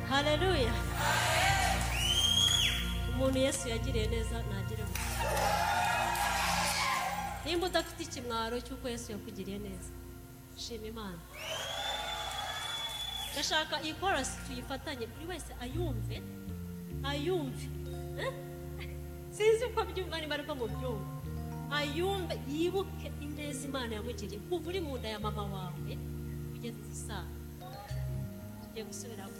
hareruya umuntu yesu yagiriye neza ntagire umuco nimba udafite ikimwaro cy'uko yesu yakugiriye neza shima imana ndashaka iyi korasi tuyifatanye buri wese ayumve ayumve eh? sinzi uko byumva niba ariko mu byumva ayumve yibuke ineza imana yamugiriye kuva uri mu nda ya mama wawe ugeze isa tugiye gusubiramo